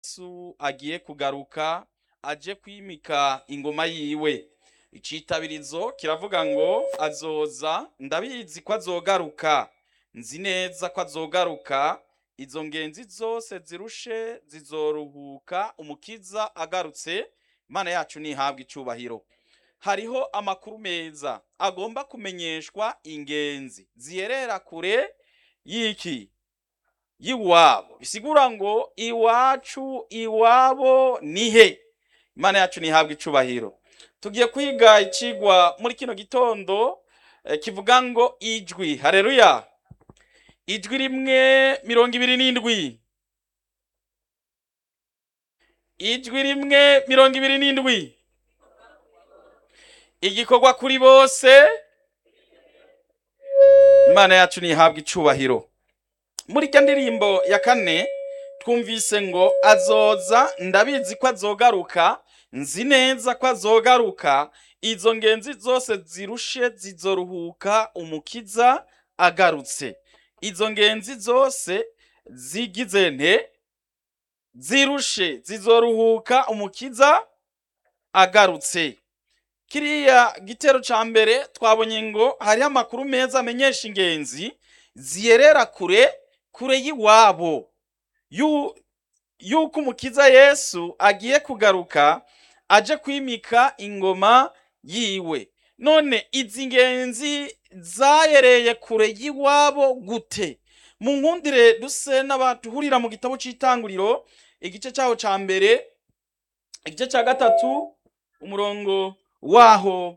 yesu agiye kugaruka aje kwimika ingoma yiwe icitabirizo kiravuga ngo azoza ndabizi ko azogaruka nzi neza ko azogaruka izo ngenzi zose zirushe zizoruhuka umukiza agarutse imana yacu ntihabwe icubahiro hariho amakuru meza agomba kumenyeshwa ingenzi ziyerera kure y'iki y'iwabo bisigura ngo iwacu iwabo nihe imana yacu ntihabwe icubahiro tugiye kwiga icigwa muri kino gitondo eh, kivuga ngo ijwi hareruya ijwi rimwe mirongo ibiri n'indwi ijwi rimwe mirongo ibiri n'indwi igikorwa kuri bose imana yacu ntihabwe icubahiro muri irya ndirimbo ya kane twumvise ngo azoza ndabizi ko azogaruka nzi neza ko azogaruka izo ngenzi zose zirushe zizoruhuka umukiza agarutse izo ngenzi zose zigize nte zirushe zizoruhuka umukiza agarutse kiriya gitero ca mbere twabonye ngo hariho amakuru meza amenyesha ingenzi ziyerera kure kure y'iwabo yu- yuko umukiza yesu agiye kugaruka aje kwimika ingoma yiwe none izi ngenzi zayereye kure y'iwabo gute mu nkundire duse n'abatuhurira mu gitabo c'itanguriro igice cyaho ca mbere igice cya gatatu umurongo waho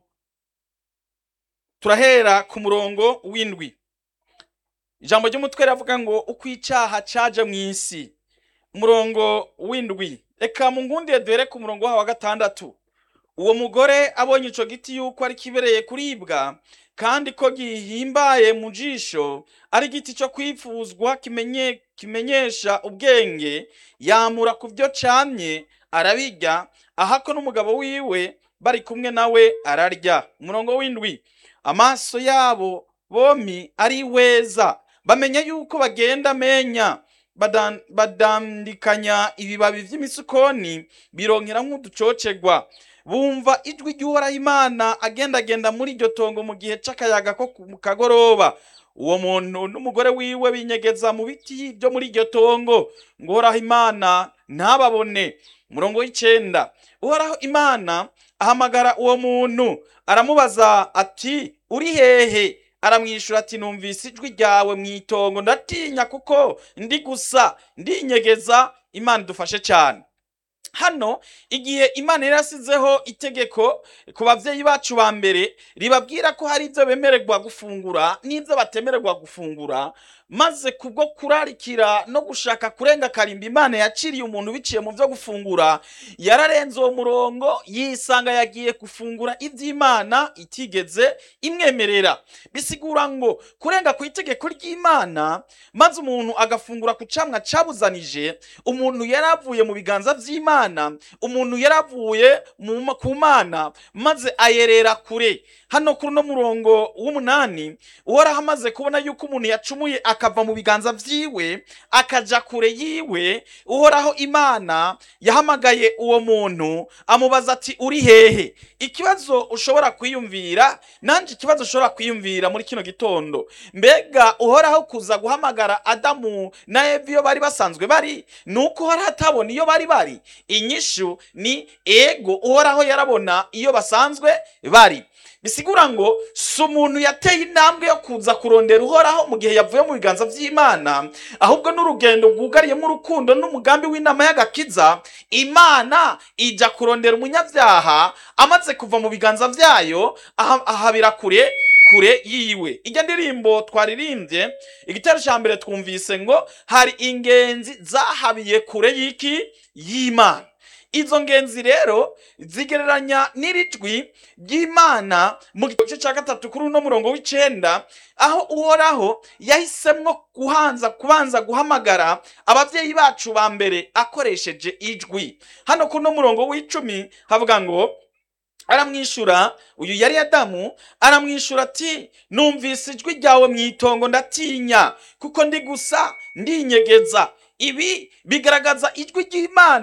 turahera ku murongo w'indwi ijambo ry'umutwe riravuga ngo uko icyaha caje mu isi umurongo w'indwi reka mu ngundire duhere ku murongo waho wa gatandatu uwo mugore abonye ico giti yuko ari kibereye kuribwa kandi ko gihimbaye mu jisho ari igiti cyo kwifuzwa kimenye, kimenyesha ubwenge yamura ku byo camye arabirya ahako n'umugabo wiwe bari kumwe nawe ararya umurongo w'indwi amaso yabo bomi ari weza bamenya yuko bagenda amenya badan- badandikanya ibibabi vy'imisukoni bironkera nk'uducocegwa bumva ijwi ry'uhoraho imana agendagenda muri iryo tongo mu gihe c'akayaga ko ku kagoroba uwo muntu n'umugore wiwe binyegeza mu biti byo muri iryo tongo ngo uhoraho imana ntababone umurongo w'icenda uhoraho imana ahamagara uwo muntu aramubaza ati uri hehe aramwishura ati numvise ijwi ryawe mu itongo ndatinya kuko ndi gusa ndinyegeza imana idufashe cyane hano igihe imana yari yasizeho itegeko ku babyeyi bacu ba mbere ribabwira ko hari ibyo bemererwa gufungura n'ibyo batemererwa gufungura maze kubwo kurarikira no gushaka kurenga karimba imana yaciriye umuntu biciye mu byo gufungura yararenze uwo murongo yisanga yagiye gufungura iby'imana itigeze imwemerera bisigura ngo kurenga ku itegeko ry'imana maze umuntu agafungura ku camwa cabuzanije umuntu yari avuye mu biganza by'imana umuntu yari avuye mu ma- ku mana maze ayerera kure hano kuri uno murongo w'umunani uhoraho amaze kubona yuko umuntu yacumuye akava mu biganza vyiwe akaja kure yiwe uhoraho imana yahamagaye uwo muntu amubaza ati uri hehe ikibazo ushobora kwiyumvira nanje ikibazo ushobora kwiyumvira muri kino gitondo mbega uhoraho kuza guhamagara adamu na eva iyo bari basanzwe bari ni uko uhoraho atabona iyo bari bari inyishu ni ego uhoraho yarabona iyo basanzwe bari bisigura ngo si umuntu yateye intambwe yo kuza kurondera uhoraho mu gihe yavuye mu biganza by'imana ahubwo n'urugendo rwugariyemo urukundo n'umugambi w'inama y'agakiza imana ijya kurondera umunyabyaha amaze kuva mu biganza byayo aha- ahabira kure kure yiwe ijya ndirimbo twaririmbye igitero cya mbere twumvise ngo hari ingenzi zahabiye kure y'iki y'imana izo ngenzi rero zigereranya n'iri jwi ry'imana mu gice cya gatatu kuri uno murongo w'icenda aho uhoraho yahisemwo guhanza kubanza guhamagara ababyeyi bacu ba mbere akoresheje ijwi hano kuri uno murongo w'icumi havuga ngo aramwishura uyu yari adamu aramwishura ati numvise ijwi ryawe mu itongo ndatinya kuko ndi gusa ndinyegeza ibi bigaragaza ijwi ry'imana